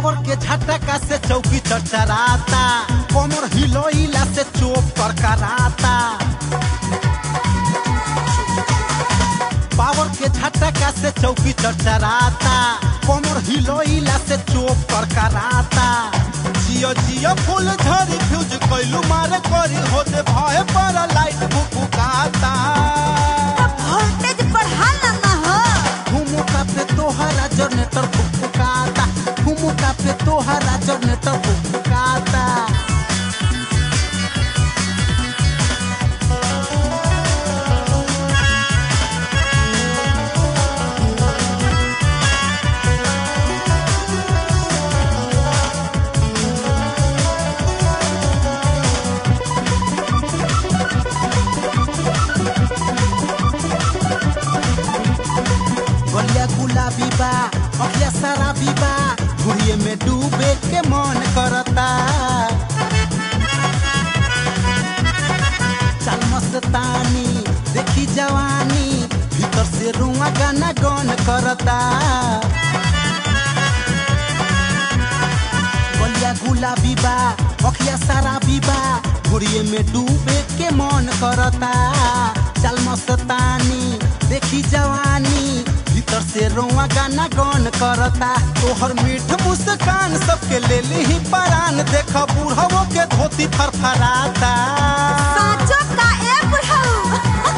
power के झटका से चौकी चरचराता कमर हिलोइला से चोप करकराता पावर के झटका से चौकी चरचराता कमर हिलोइला से चोप करकराता जियो जियो फूल झरी फ्यूज कैलू मारे करी होते भय पर लाइट भुकुकाता वोल्टेज बढ़ा ना हो ठुमुका पे तोहरा जनरेटर फुफुकाता ठुमुका पे तोहरा जनरेटर फुफुकाता बलिया गुलाबी बा अखिया शराबी बा घुड़िए में डूबे के मन करता चल मस्तानी देखी जवानी भीतर से रुआ गाना गन करता बलिया गुलाबी बा अखिया शराबी बा घुड़िए में डूबे के मन करता चल मस्तानी देखी जवानी भीतर से रोआ गाना गन करता तोहर मीठ मुस्कान सबके ले ली परान देख बूढ़वो के धोती फरफराता साँचो का ए बुढ़ऊ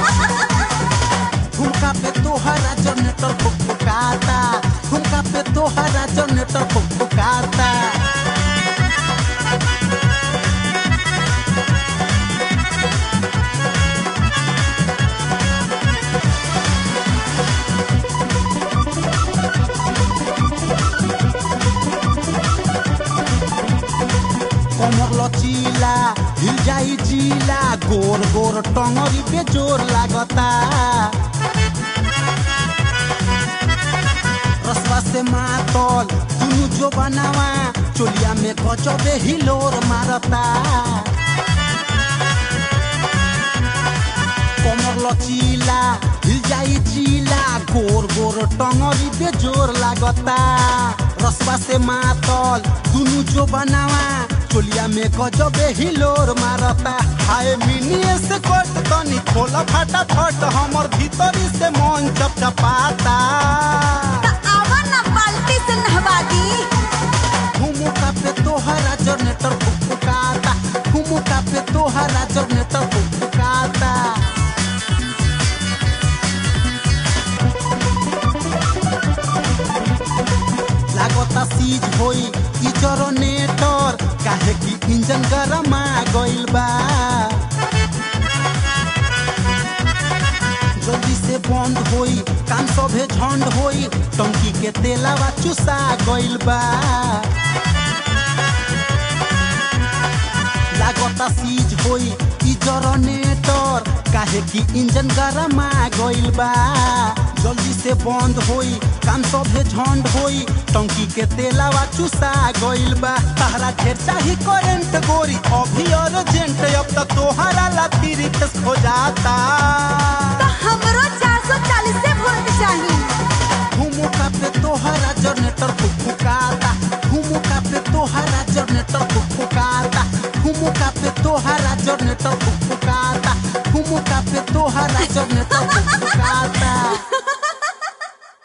ठुमका पे तोहरा जनरेटर फुफुकाता ठुमका पे तोहरा जनरेटर फुफुकाता कमर लचीला हिल जाई जीला गोर गोर टंगरी पे जोर लागता रसवा से मातल दुनु जो बनावा चोलिया में गजबे हिलोर मारता कमर लचीला हिल जाई चीला गोर गोर टंगरी पे जोर लागता रसवा से मातल दुनु जो बनावा चोलिया में गजबे हिलोर मारता हाय मिनिए से कट तनी खोला फाटा फट हमर भीतरी से मन चपचपाता त आवा ना बाल्टी से नहवा दी ठुमुका पे तोहरा जनरेटर फुफुकाता ठुमुका पे तोहरा जनरेटर फुफुकाता लागता सीज होई ई जनरेटर काहे कि इंजन गरमा गइल बा जल्दी से बंद होई काम सभे झंड होई टंकी के तेलावा चुसा गइल बा लागता सीज होई ई जनरेटर काहे कि इंजन गरमा गइल बा जल्दी से बंद होई काम सभे झंड होई टंकी के तेलावा चुसा गइल बा तहरा ढेर चाही करेंट गोरी अभी अर्जेंट अब त तोहरा ला तिरित हो जाता त हमरो 440 से वोल्ट चाहिए ठुमुका पे तोहरा जनरेटर फुफुकाता ठुमुका पे तोहरा जनरेटर फुफुकाता ठुमुका पे तोहरा जनरेटर फुफुकाता ठुमुका पे तोहरा जनरेटर फुफुकाता